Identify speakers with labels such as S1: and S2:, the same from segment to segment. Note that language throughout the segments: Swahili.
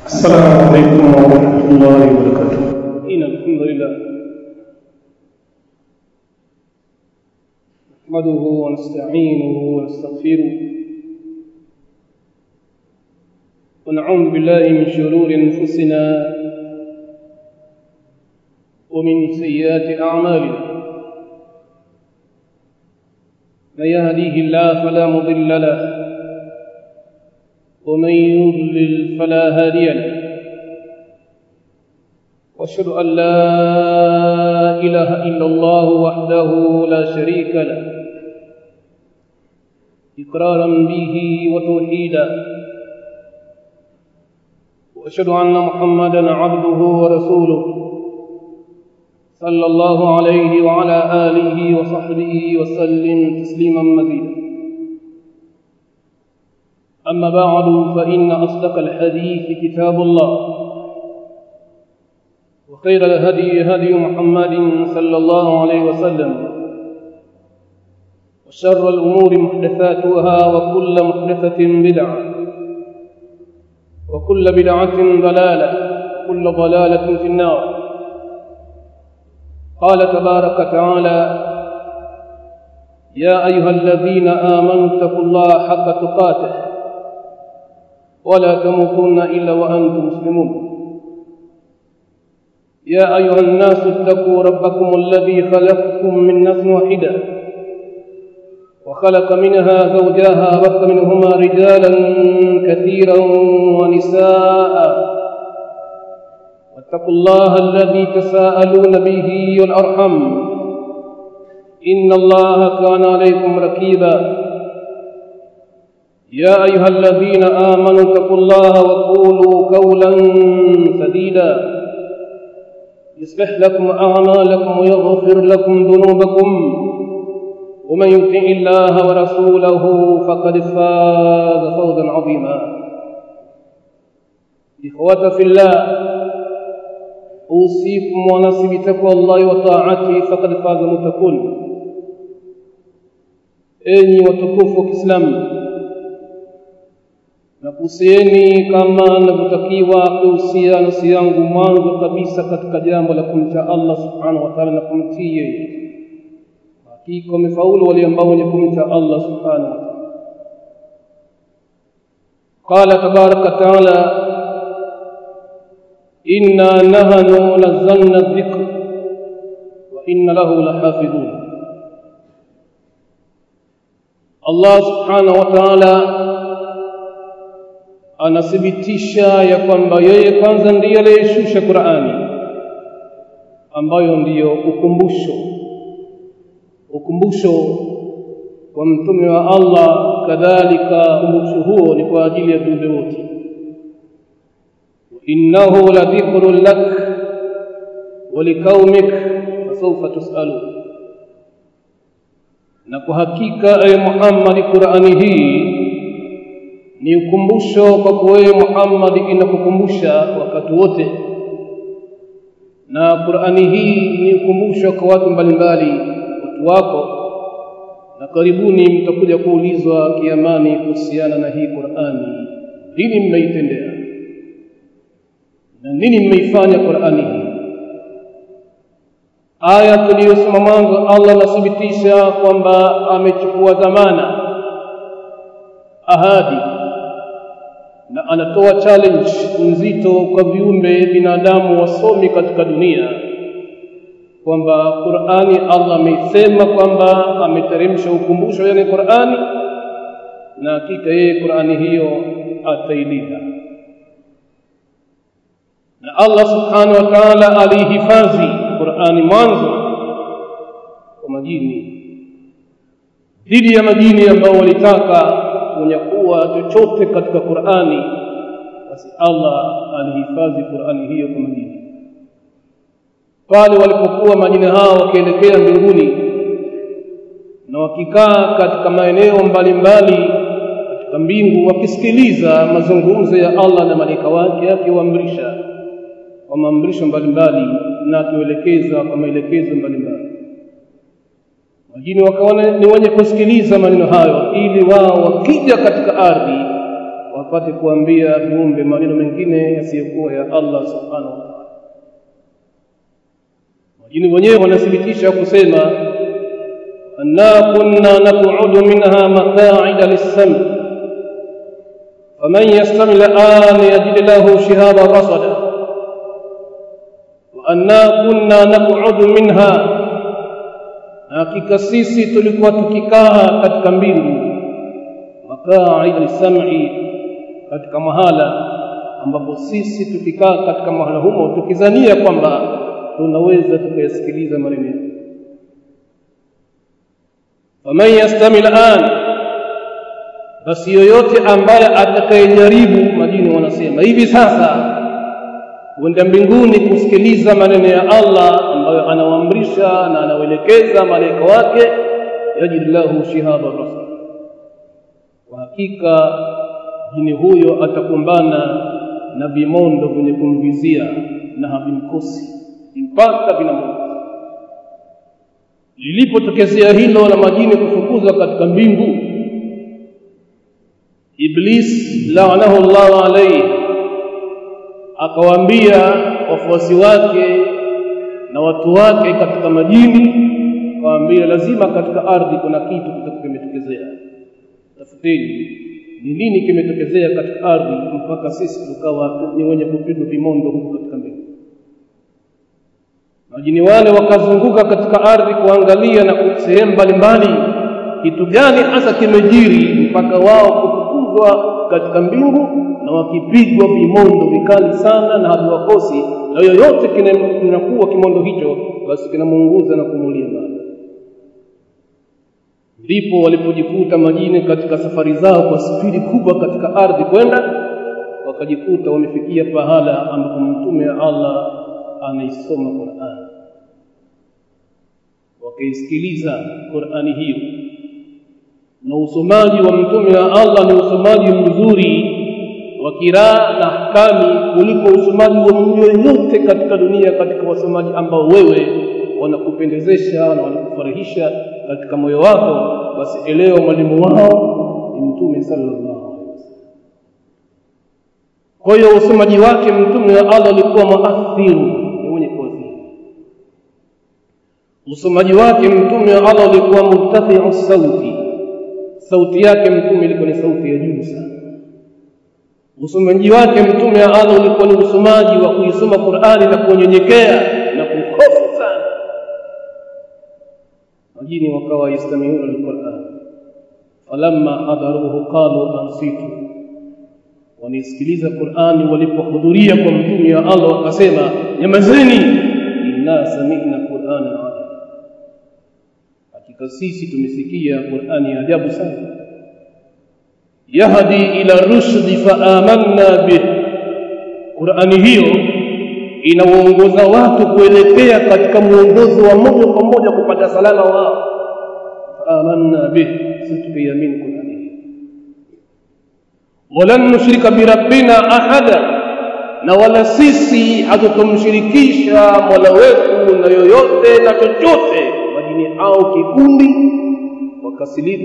S1: السلام عليكم ورحمة الله وبركاته
S2: إن الحمد لله نحمده ونستعينه ونستغفره ونعوذ بالله من شرور أنفسنا ومن سيئات أعمالنا من يهديه الله فلا مضل له ومن يضلل فلا هادي له واشهد ان لا اله الا الله وحده لا شريك له اقرارا به وتوحيدا واشهد ان محمدا عبده ورسوله صلى الله عليه وعلى اله وصحبه وسلم تسليما مزيدا أما بعد فإن أصدق الحديث كتاب الله وخير الهدي هدي محمد صلى الله عليه وسلم وشر الأمور محدثاتها وكل محدثة بدعة وكل بدعة ضلالة وكل ضلالة في النار قال تبارك وتعالى يا أيها الذين آمنوا اتقوا الله حق تقاته ولا تموتن إلا وأنتم مسلمون يا أيها الناس اتقوا ربكم الذي خلقكم من نفس واحدة وخلق منها زوجها بث منهما رجالا كثيرا ونساء واتقوا الله الذي تساءلون به والأرحم إن الله كان عليكم ركيبا يا أيها الذين آمنوا اتقوا الله وقولوا قولا سديدا يصلح لكم أعمالكم ويغفر لكم ذنوبكم ومن يطع الله ورسوله فقد فاز فوزا عظيما إخوة في الله أوصيكم ونفسي بتقوى الله وطاعته فقد فاز متقون أني وتكفوا كإسلام na kuhusieni kama navyotakiwa kuhusia nafsi yangu mwanzo kabisa katika jambo la kumcha Allah subhanahu wa ta'ala na kumtii yeye. Hakika wamefaulu wale ambao wenye kumcha Allah subhanahu wa ta'ala. Qala tabaraka ta'ala inna nahnu nazzalna dhikr wa inna lahu lahafidhun. Allah subhanahu wa ta'ala anathibitisha ya kwamba yeye kwanza ndiye aliyeshusha Qur'ani ambayo ndiyo ukumbusho ukumbusho kwa mtume wa Allah kadhalika ukumbusho huo ni kwa ajili ya viumbe wote innahu la dhikrun lak wa liqaumik fasawfa tusalun na kwa hakika ay Muhammad Qur'ani hii ni ukumbusho kwako wewe Muhammad inakukumbusha wakati wote na Qur'ani hii ni ukumbusho kwa watu mbalimbali watu wako na karibuni mtakuja kuulizwa kiamani kuhusiana na hii Qur'ani nini mmeitendea na nini mmeifanya Qur'ani hii aya tuliyosoma mwanzo Allah anathibitisha kwamba amechukua dhamana ahadi na anatoa challenge nzito kwa viumbe binadamu wasomi katika dunia kwamba Qur'ani Allah ameisema kwamba ameteremsha ukumbusho yani Qur'ani na hakika yeye Qur'ani hiyo atailinda na Allah subhanahu wa ta'ala alihifadhi Qur'ani mwanzo kwa majini dhidi ya majini ambao walitaka kunyakuwa chochote katika Qur'ani basi Allah alihifadhi Qur'ani hiyo kwa majini pale walipokuwa majini hao wakielekea mbinguni na wakikaa katika maeneo mbalimbali katika mbingu wakisikiliza mazungumzo ya Allah na malaika wake akiwaamrisha kwa maamrisho mbalimbali na akiwaelekeza kwa maelekezo mbalimbali majini wakaona ni wenye kusikiliza maneno hayo ili wao wakija katika ardhi wapate kuambia viumbe maneno mengine yasiyokuwa ya Allah subhanahu wa ta'ala majini wenyewe wanathibitisha kusema anna kunna naq'udu minha maq'ida lis-sam' faman yastami al-an yajid lahu shihaba rasada wa anna kunna naq'udu minha hakika sisi tulikuwa tukikaa katika mbingu maq'ida lis-sam'i katika mahala ambapo sisi tukikaa katika mahala humo tukizania kwamba tunaweza tukayasikiliza maneno yake faman yastami al'an basi yoyote ambaye atakayejaribu majini wanasema hivi sasa kwenda mbinguni kusikiliza maneno ya Allah ambayo anawaamrisha na anawaelekeza malaika wake yajid lahu shihaba rasul kwa hakika jini huyo atakumbana na vimondo vyenye kumvizia na havimkosi mpaka vinamuuza lilipotokezea hilo la majini kufukuzwa katika mbingu iblis laanahu Allah alayhi akawaambia wafuasi wake na watu wake katika majini akawaambia lazima katika ardhi kuna kitu kitakachotokea tafuteni ni nini kimetokezea katika ardhi mpaka sisi tukawa ni wenye kupigwa vimondo huko katika mbingu majini wale wakazunguka katika ardhi kuangalia na sehemu mbalimbali kitu gani hasa kimejiri mpaka wao kufukuzwa katika mbingu na wakipigwa vimondo vikali sana na haviwakosi na yoyote kinakuwa kimondo hicho basi kinamuunguza na kumulia mbali ndipo walipojikuta majini katika safari zao kwa spidi kubwa katika ardhi kwenda wakajikuta wamefikia pahala ambapo mtume wa Allah anaisoma Qur'an wakaisikiliza Qur'ani hiyo na usomaji wa mtume wa Allah ni usomaji mzuri wa kiraa na ahkami kuliko usomaji wa mtu yoyote katika dunia katika wasomaji ambao wewe wanakupendezesha na wanakufurahisha katika moyo wako basi elewa mwalimu wao ni mtume sallallahu alaihi wasallam kwa hiyo usomaji wake mtume wa Allah alikuwa muathiru ni mwenye kuathiri usomaji wake mtume wa Allah alikuwa murtafi'u sauti sauti yake mtume ilikuwa ni sauti ya juu sana usomaji wake mtume wa Allah ulikuwa ni usomaji wa kuisoma Qur'ani na kunyenyekea na kuhofu sana majini wakawa yastamiuna alquran falamma hadaruhu qalu ansitu wanisikiliza Qur'ani walipohudhuria kwa mtume wa Allah wakasema nyamazeni inna sami'na qur'ana ajab hakika sisi tumesikia Qur'ani ya ajabu sana yahdi ila rushdi fa amanna bih Qur'ani hiyo inawaongoza watu kuelekea katika mwongozo wa moja kwa moja kupata salama wao amanna bih sisi tukiamini Qur'ani walan nushrika birabbina ahada na wala sisi hatutomshirikisha Mola wetu na yoyote na chochote majini au kikundi wakasilimu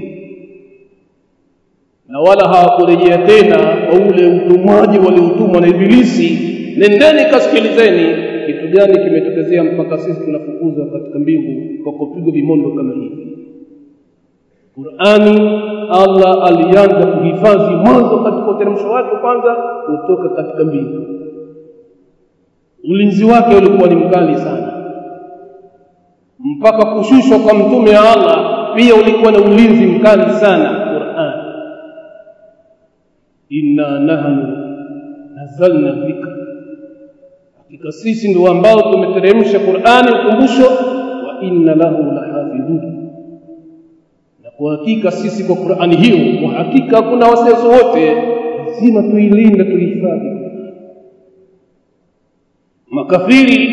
S2: na wala hawakurejea tena kwa ule utumwaji waliotumwa na Ibilisi nendeni kasikilizeni kitu gani kimetokezea mpaka sisi tunafukuzwa katika mbingu kwa kupigwa vimondo kama hivi Qur'ani Allah alianza kuhifadhi mwanzo katika uteremsho wake kwanza kutoka katika mbingu ulinzi wake ulikuwa ni mkali sana mpaka kushushwa kwa mtume wa Allah pia ulikuwa na ulinzi mkali sana Qur'an inna nahnu nazalna dhikra hakika sisi ndio ambao tumeteremsha Qur'ani ukumbusho wa inna lahu lahafidhun na kwa hakika sisi kwa Qur'ani hiyo kwa hakika hakuna wasiwasi wote lazima tuilinde tuihifadhi makafiri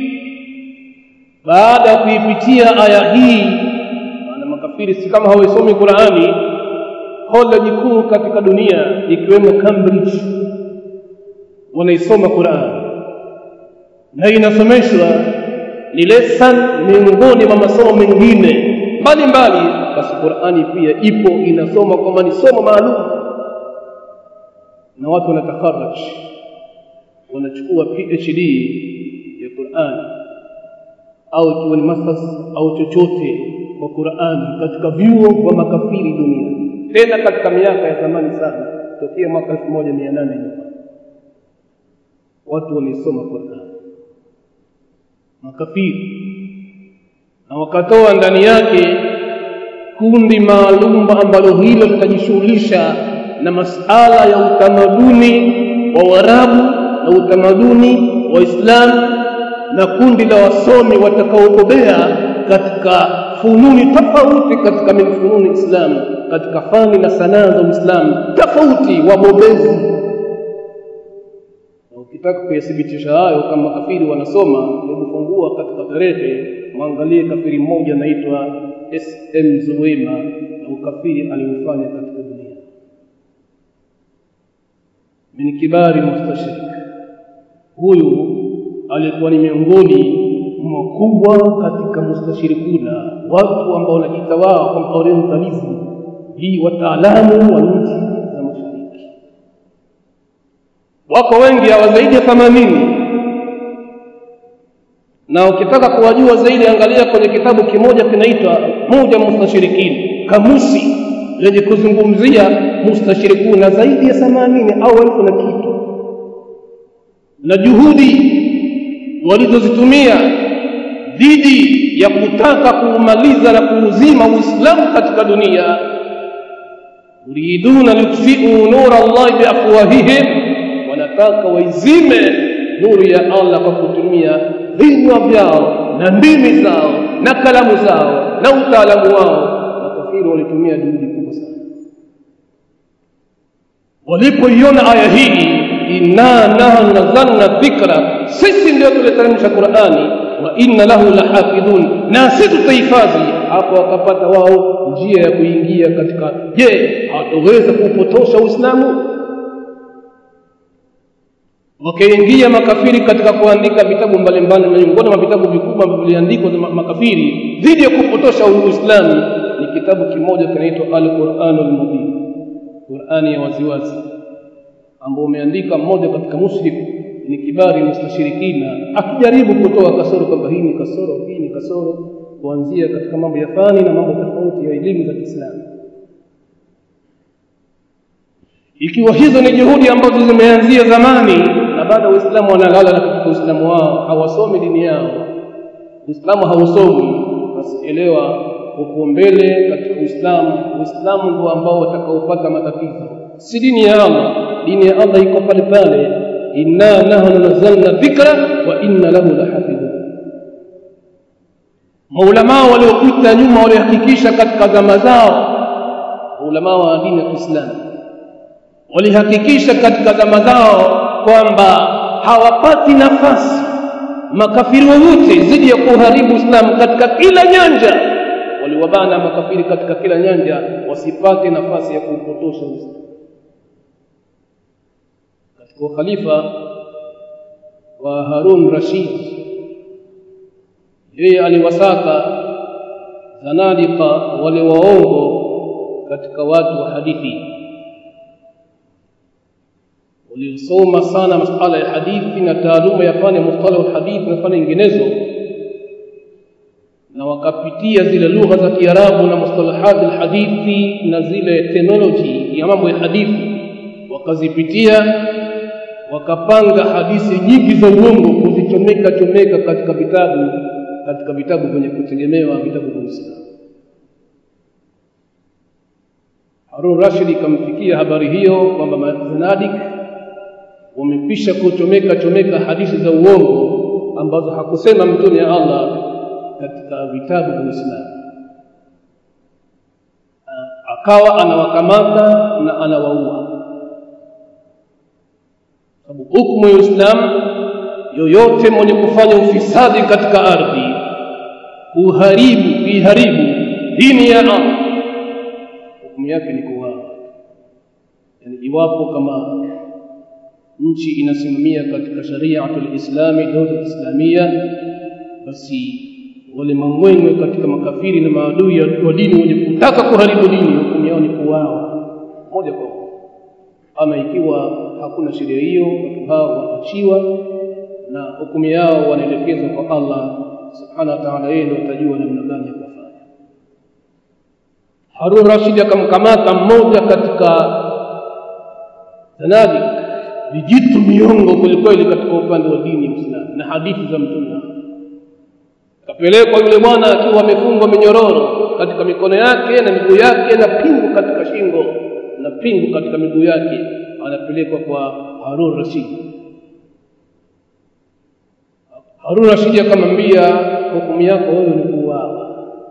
S2: baada ya kuipitia aya hii maana makafiri si kama hawaisomi Qur'ani college kuu katika dunia ikiwemo Cambridge wanaisoma Qur'an na inasomeshwa ni lesson miongoni mwa masomo mengine mbalimbali basi Qur'ani pia ipo inasoma kama ni somo maalum na watu wanatakaraj wanachukua PhD ya Qur'an au ikiwa ni masters au chochote kwa Qur'an katika vyuo vya makafiri dunia tena katika miaka ya zamani sana tokea mwaka 1800 nyuma watu wamesoma Qur'an makafiri na wakatoa ndani yake kundi maalum ambalo hilo litajishughulisha na masala ya utamaduni wa Waarabu na utamaduni wa Uislamu na kundi la wasomi watakaobobea katika fununi tofauti katika min fununi Islam katika fani na sanaa za Uislamu tofauti wabobezi ukitaka kuyathibitisha hayo kama kafiri wanasoma hebu fungua katika tarehe mwangalie kafiri mmoja anaitwa SM Zuwema na ukafiri aliofanya katika dunia min kibari mustashrik huyu alikuwa ni miongoni mkubwa katika mustashirikuna watu ambao wanajiita wao kwamba orientalism hii wataalamu wa nchi za mashariki wako wengi hawa zaidi ya 80 na ukitaka kuwajua zaidi angalia kwenye kitabu kimoja kinaitwa moja mustashirikini kamusi lenye kuzungumzia mustashirikuna zaidi ya 80 au elfu na kitu na juhudi walizozitumia dhidi ya kutaka kuumaliza na kuuzima Uislamu katika dunia yuriduna yutfi'u nura Allah biafwahihim wanataka waizime nuru ya Allah kwa kutumia vinywa vyao na ndimi zao na kalamu zao na utaalamu wao makafiri walitumia juhudi kubwa sana walipoiona aya hii inna nahnu nazzalna dhikra sisi ndio tuliteremsha Qur'ani wa inna lahu lahafidhun na sisi tutahifadhi hapo wakapata wao njia ya kuingia katika je hatoweza kupotosha Uislamu wakaingia makafiri katika kuandika vitabu mbalimbali miongoni mwa vitabu vikubwa ambavyo viliandikwa na makafiri dhidi ya kupotosha Uislamu ni kitabu kimoja kinaitwa Al-Qur'anul Mubin Qur'ani ya waziwazi ambao umeandika mmoja katika mushrik ni kibari mustashirikina akijaribu kutoa kasoro kwamba hii ni kasoro hii ni kasoro kuanzia katika mambo ya fani na mambo tofauti ya elimu za Kiislamu ikiwa hizo ni juhudi ambazo zimeanzia zamani na bado waislamu wanalala na katika uislamu wao hawasomi dini yao uislamu hausomi basi elewa uko mbele katika uislamu uislamu ndio ambao watakaopata matatizo si dini ya Allah dini ya Allah iko pale pale inna nahnu nazzalna dhikra wa inna lahu lahafidhun maulama waliopita nyuma walihakikisha katika zama zao maulama wa dini ya Kiislamu walihakikisha katika zama zao kwamba hawapati nafasi makafiri wowote zidi ya kuharibu Uislamu katika kila nyanja waliwabana makafiri katika kila nyanja wasipate nafasi ya kuupotosha Uislamu katika ukhalifa wa Harun Rashid yeye aliwasaka zanadika wale waongo katika watu wa hadithi waliosoma sana masuala ya hadithi na taaluma ya fani mustalah hadithi na fani nyinginezo na wakapitia zile lugha za Kiarabu na mustalahat alhadithi na zile technology ya mambo ya hadithi wakazipitia wakapanga hadithi nyingi za uongo kuzichomeka chomeka katika vitabu katika vitabu vyenye kutegemewa vitabu vya Uislamu Harun Rashid ikamfikia habari hiyo kwamba mazanadik wamekwisha kuchomeka chomeka hadithi za uongo ambazo hakusema mtume ya Allah katika vitabu vya Uislamu akawa anawakamata na anawaua sababu hukumu ya Uislamu yoyote mwenye kufanya ufisadi katika ardhi kuharibu kuiharibu dini ya Allah hukumu yake ni kuuawa yani iwapo kama nchi inasimamia katika shariatul islami dola islamia basi wale mangwengwe katika makafiri na maadui wa dini wenye kutaka kuharibu dini hukumu yao ni kuuawa moja kwa moja ama ikiwa hakuna sheria hiyo watu hao waachiwa na hukumu yao wanaelekezwa kwa Allah subhanahu wa ta'ala yeye ndiye atajua namna gani ya kufanya Harun Rashid akamkamata mmoja katika zanadik vijitu miongo kwelikweli katika upande wa dini ya Uislamu na hadithi za mtume kapelekwa yule bwana akiwa amefungwa minyororo katika mikono yake na miguu yake na pingu katika shingo na pingu katika miguu yake anapelekwa kwa Harun Rashid Harun Rashid akamwambia hukumu yako wewe ni kuuawa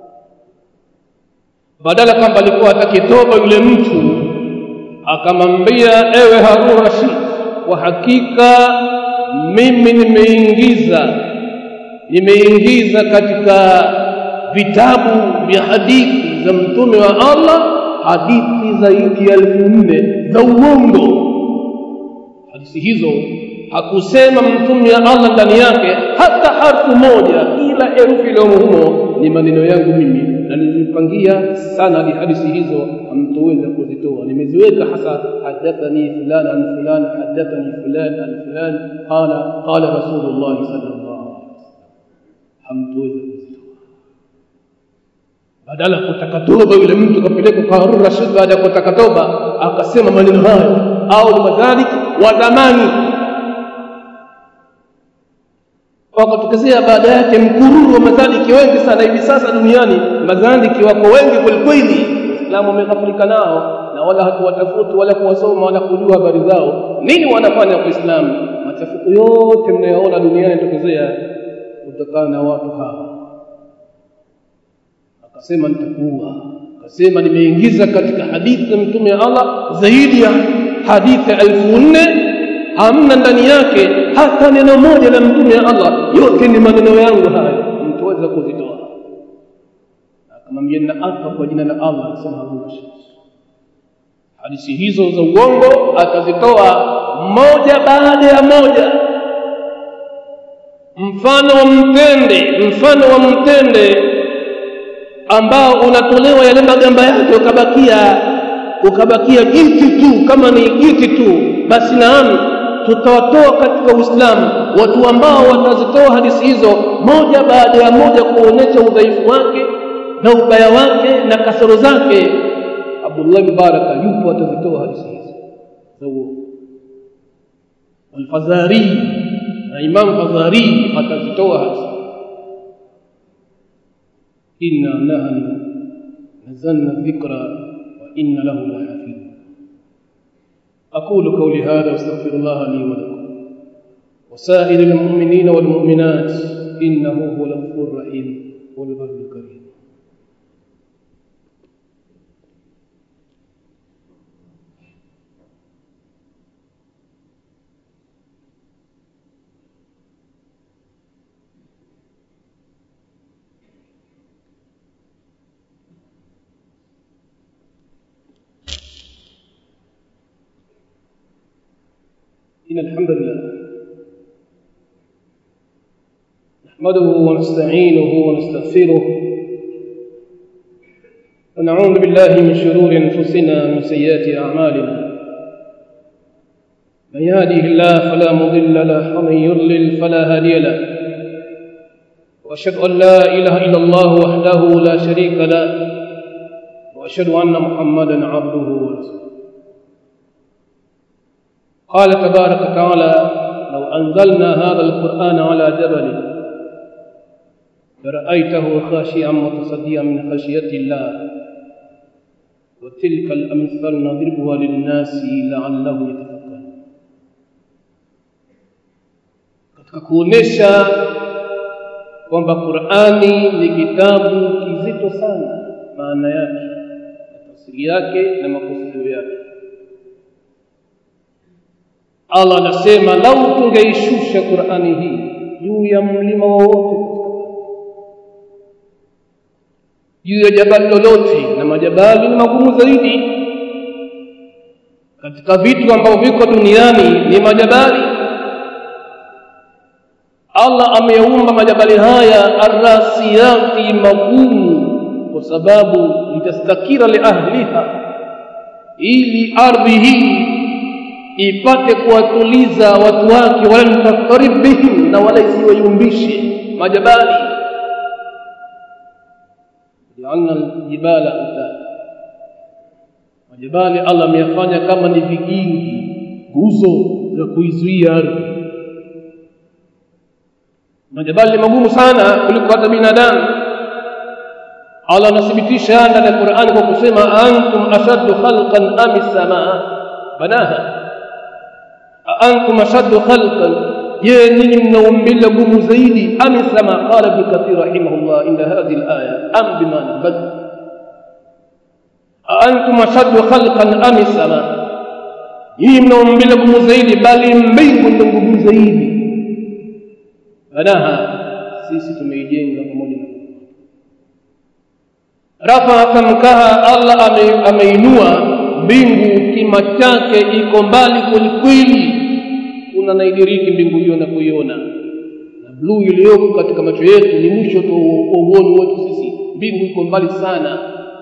S2: badala kwamba alikuwa atakitoba yule mtu akamwambia ewe Harun Rashid kwa hakika mimi nimeingiza nimeingiza katika vitabu vya hadithi za mtume wa Allah hadithi zaidi ya elfu nne za uongo hadithi hizo hakusema mtume wa Allah ndani yake hata harfu moja kila herufi iliyomo humo ni maneno yangu mimi na nilipangia sana ni hadithi hizo hamtoweza kuzitoa nimeziweka hasa hadathani fulan an fulan hadathani fulan an fulan qala qala rasulullah sallallahu alaihi wasallam hamtoweza kuzitoa badala kutaka toba yule mtu kapelekwa kwa Harun Rashid baada ya kutaka toba akasema maneno hayo au madhalik wa zamani wakatokezea baada yake mkururu wa madhaliki wengi sana hivi sasa duniani madhaliki wako wengi kwelikweli Uislamu umeghafilika nao na wala hatuwatafuti wala kuwasoma wala kujua habari zao nini wanafanya kwa Uislamu machafuko yote mnayoona duniani yatokezea kutokana na watu hawa akasema nitakuwa akasema nimeingiza katika hadithi ya mtume wa Allah zaidi ya hadithi elfu nne hamna ndani yake hata neno moja la mtume wa Allah yote ni maneno yangu haya mtaweza kuzitoa akamwambia na apa kwa jina la Allah akasema Harun Rashid hadithi hizo za uongo akazitoa moja baada ya moja mfano wa mtende mfano wa mtende ambao unatolewa yale magamba yake ukabakia ukabakia jiti tu kama ni jiti tu basi naam tutawatoa katika Uislamu watu ambao watazitoa hadithi hizo moja baada ya moja kuonyesha udhaifu wake na ubaya wake na kasoro zake Abdullah Mubaraka yupo atazitoa hadithi hizo za uongo Al-Fazari na Imam Fazari atazitoa hadithi inna nahnu nazalna dhikra wa inna lahu lahafidh أقول قولي هذا واستغفر الله لي ولكم وسائر المؤمنين والمؤمنات إنه هو الغفور الرحيم والبر الكريم إن الحمد لله نحمده ونستعينه ونستغفره ونعوذ بالله من شرور أنفسنا ومن سيئات أعمالنا من يهده الله فلا مضل له ومن يضلل فلا هادي له وأشهد أن لا إله إلا الله وحده لا شريك له وأشهد أن محمدا عبده ورسوله قال تبارك وتعالى لو أنزلنا هذا القرآن على جبل لرأيته خاشعا متصديا من خشية الله وتلك الأمثال نضربها للناس لعلهم يتفكرون katika kuonesha kwamba Qur'ani ni kitabu kizito sana maana yake na tafsiri yake na makusudio yake Allah anasema lau tungeishusha Qur'ani hii juu ya mlima wowote juu ya jabali lolote na majabali ni magumu zaidi katika vitu ambavyo viko duniani ni majabali Allah ameumba majabali haya arrasiyati magumu kwa sababu litastakira li ahliha ili ardhi hii ipate kuwatuliza watu wake wala takarib bihim na wala isiwayumbishe majabali jaalna aljibala utada majabali Allah ameyafanya kama ni vigingi nguzo za kuizuia ardhi majabali magumu sana kuliko hata binadamu Allah anathibitisha ndani ya Qur'an kwa kusema antum ashaddu khalqan am as-samaa banaha antum ashaddu khalqan je nyinyi mna umbile gumu zaidi am as-samaa qala ibn kathir rahimahullah inda hadhihi al-aya am bima bad antum ashaddu khalqan am as-samaa nyinyi mna umbile gumu zaidi bali mbingu ndio ngumu zaidi banaha sisi tumeijenga pamoja na rafa samkaha Allah ame, ameinua mbingu kima chake iko mbali kwelikweli kuna naidiriki mbingu hiyo na kuiona na bluu iliyoko katika macho yetu ni mwisho tu wa uoni wetu sisi mbingu iko mbali sana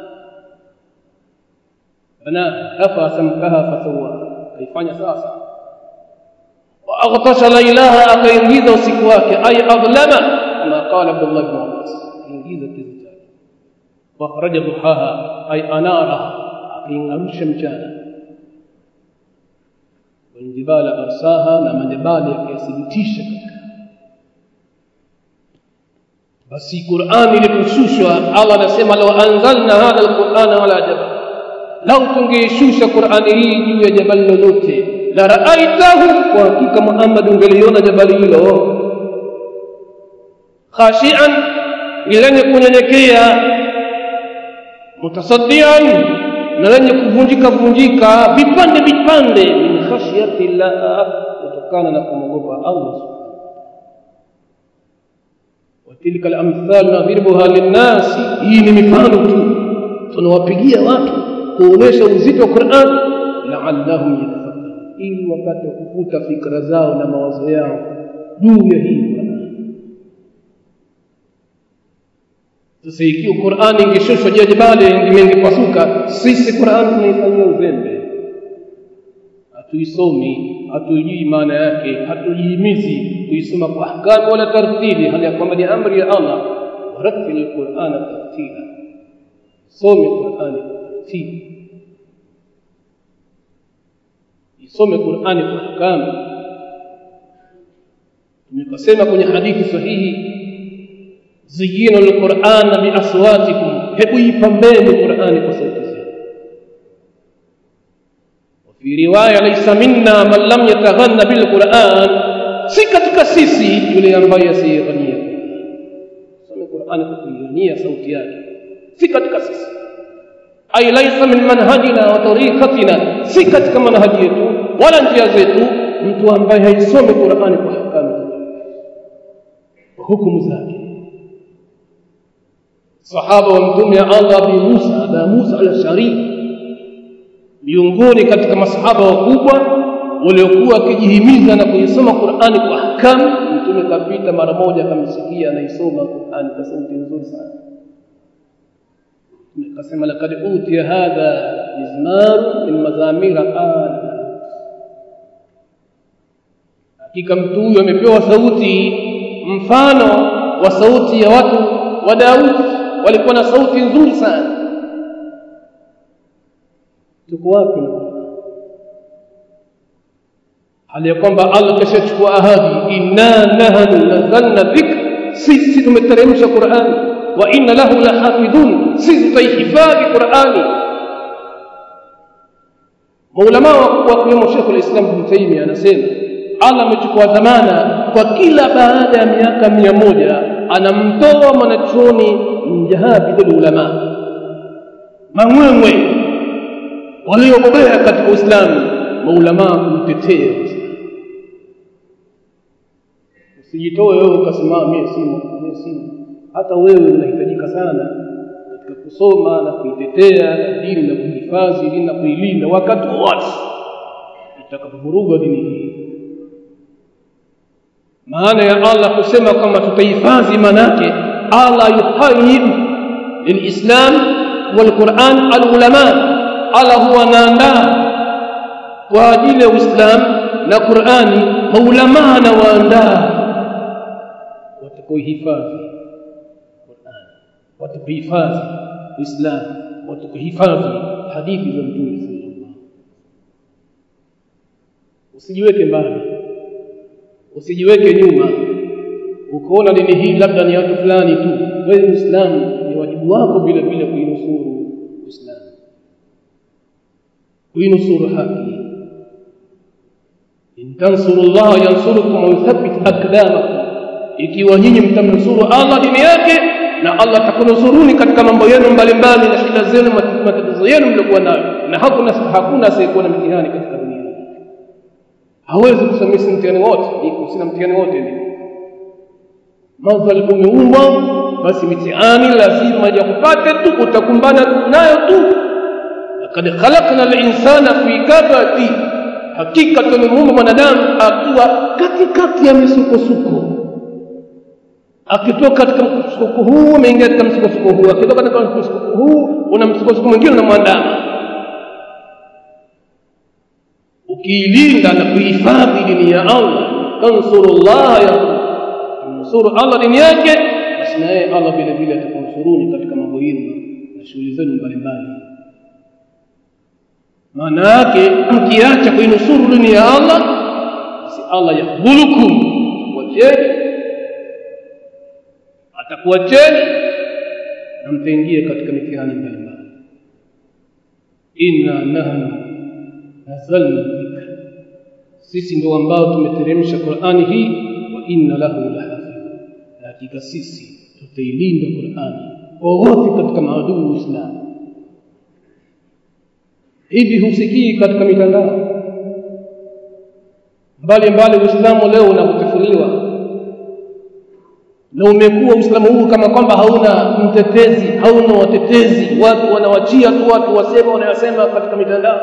S2: bana rafa samkaha fasawa kaifanya sasa wa aghtasha lailaha akaingiza usiku wake ay adlama kama qala Abdullah ibn Abbas ingiza kizu واخرج ضحاها اي انارها akaingarusha mchana waljibala arsaha na majabali yakayathibitisha basi Qur'ani iliposhushwa Allah anasema law anzalna hadha alqur'ana ala jabal law tungeishusha Qur'ani hii juu ya jabali lolote la ra'aitahu kwa hakika Muhammad ungeliona jabali hilo khashian lenye kunyenyekea mutasaddian na lenye kuvunjika vunjika vipande vipande min khashyati llah kutokana na kumwogopa Allah watilka alamthal nadhribuha linnasi hii ni mifano tu tunawapigia watu kuonesha uzito wa Qur'an la'allahum yatafakkarun ili wapate kukuta fikra zao na mawazo yao juu ya hii Qur'an sasa ikiwa Qur'ani ingeshushwa juu ya jabali ingepasuka sisi Qur'ani tunaifanyia uzembe hatuisomi hatujui maana yake hatujihimizi kuisoma kwa ahkamu wala tartili hali ya kwamba ni amri ya Allah warattil alqur'ana tartila some Qur'ani tartili isome Qur'ani kwa ahkamu tumekasema kwenye hadithi sahihi ziyinu alqur'ana biaswatikum hebu ipambeni qur'ani kwa sauti zenu fi riwaya laysa minna man lam yataghanna bil qur'an si katika sisi yule ambaye asiyeghania soma qur'ani kwa kuighania sauti yake si katika sisi ay laysa min manhajina wa tariqatina si katika manhaji yetu wala njia zetu mtu ambaye haisomi qur'ani kwa hakamu hukumu zake sahaba wa mtume Allah bi Musa da Musa al-Ashari miongoni katika masahaba wakubwa waliokuwa wakijihimiza na kuisoma Qur'ani kwa ahkamu mtume kapita mara moja akamsikia anaisoma Qur'ani kwa sauti nzuri sana akasema laqad utiya hadha mizmar min mazamira ala hakika mtu huyo amepewa sauti mfano wa sauti ya watu wa Daudi walikuwa na sauti nzuri sana tuko wapi hali ya kwamba Allah kashachukua ahadi inna nahnu nazzalna dhikr sisi tumeteremsha Qur'ani wa inna lahu lahafidhun sisi tutaihifadhi Qur'ani maulama wa kiwemo Sheikh al-Islam Ibn Taymiyyah anasema Allah amechukua dhamana kwa kila baada ya miaka mia moja anamtoa mwanachuoni mjahabidul ulama mangwengwe waliobobea katika Uislamu maulama kumtetea usijitoe wewe ukasema mimi simo mimi simo hata wewe unahitajika sana katika kusoma na kuitetea dini na kuhifadhi dini na kuilinda wakati wote itakapovuruga dini hii maana ya Allah kusema kwamba tutahifadhi manake Allah yuhayyi lilislam walquran alulama Allah huwa anaandaa kwa ajili ya Uislamu na Qur'ani maulamaa na waandaa watakuhifadhi Qur'an watakuhifadhi Uislamu watakuhifadhi hadithi za Mtume sallallahu usijiweke mbali usijiweke nyuma ukaona dini hii labda ni watu fulani tu wewe Muislamu ni wajibu wako vile vile kuinusuru Uislamu kuinusuru haki in tansurullaha yansurukum wa yuthabbit aqdamakum ikiwa nyinyi mtamnusuru Allah dini yake na Allah atakunusuruni katika mambo yenu mbalimbali na shida zenu matatizo yenu mliokuwa nayo na hakuna hakuna asiyekuwa na mtihani katika dunia hii hawezi kusamisi mtihani wote iko sina mtihani wote ndio madhal umeumbwa basi mitihani lazima yakupate tu utakumbana nayo tu laqad khalaqna al-insana fi kabadi hakika tumemuumba mwanadamu akiwa katikati ya misukosuko akitoka katika msukosuko huu ameingia katika msukosuko huu akitoka katika msukosuko huu una msukosuko mwingine unamwandama ukiilinda na kuhifadhi dini ya Allah tansurullah ya nusuru Allah dini yake basi naye Allah vile vile atakunsuruni katika mambo yenu na shughuli zenu mbalimbali maana yake mkiacha kuinusuru dini ya Allah basi Allah yakbulukum wacheni atakuacheni na mtaingia katika mitihani mbalimbali inna nahnu nazalna dhikra sisi ndio ambao tumeteremsha Qur'ani hii wa inna lahu lahafidh na hakika sisi tutailinda Qur'ani wowote katika maadui wa Uislamu hivi husikii katika mitandao mbali mbali Uislamu leo unakutefuliwa na umekuwa Uislamu huu kama kwamba hauna mtetezi hauna watetezi watu wanawachia tu watu wasema wanayosema katika mitandao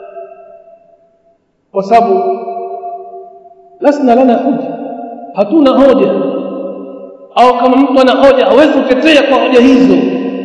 S2: kwa sababu lasna lana hoja hatuna hoja au kama mtu ana hoja hawezi kutetea kwa hoja hizo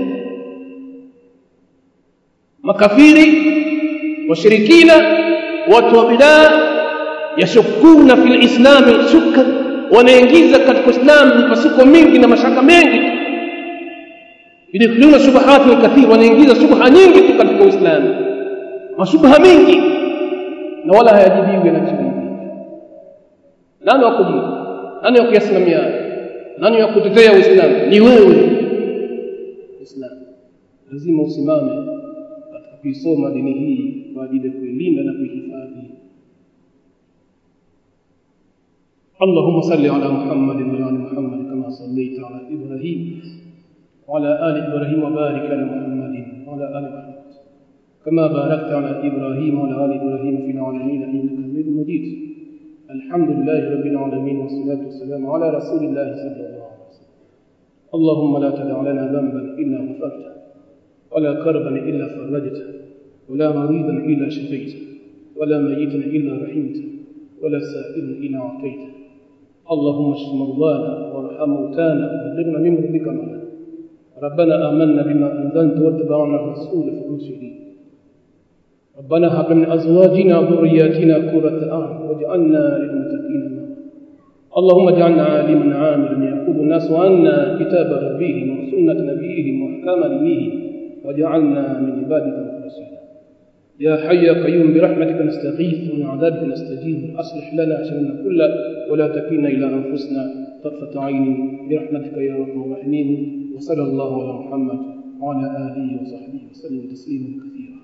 S2: makafiri washirikina watu wa bidaa yashukuna fil islami shukka wanaingiza katika Uislamu mipasuko mingi na mashaka mengi yadkhuluna shubuhat kathir wanaingiza shubha nyingi tu katika Uislamu mashubha mingi na wala hayajibiwi na chibibi nani wa kujibu nani wa kuyasimamia nani wa kutetea Uislamu ni wewe Uislamu lazima usimame katika kuisoma dini hii kwa ajili ya kuilinda na kuihifadhi اللهم صل على محمد وعلى ال محمد كما صليت على ابراهيم وعلى ال ابراهيم وبارك على محمد وعلى ال محمد كما باركت على ابراهيم وعلى ال ابراهيم في العالمين انك حميد مجيد الحمد لله رب العالمين والصلاه والسلام على رسول الله صلى الله عليه وسلم اللهم لا تدع لنا ذنبا الا غفرته ولا كربا الا فرجته ولا مريضا الا شفيته ولا ميتا الا رحمته ولا سائلا الا اعطيته اللهم اشف مرضانا وارحم موتانا وبلغنا من مرضك معنا ربنا آمنا بما أنزلت واتبعنا الرسول في المرسلين ربنا هب من أزواجنا وذرياتنا قرة أعين واجعلنا للمتقين إماما اللهم اجعلنا عالما عاملا يأخذ الناس عنا كتاب ربهم وسنة نبيهم وأحكام دينهم واجعلنا من عبادك المخلصين يا حي يا قيوم برحمتك نستغيث ومن عذابك نستجيب اصلح لنا شأننا كله ولا تكلنا الى انفسنا طرفة عين برحمتك يا ارحم الراحمين وصلى الله على محمد وعلى اله وصحبه وسلم تسليما كثيرا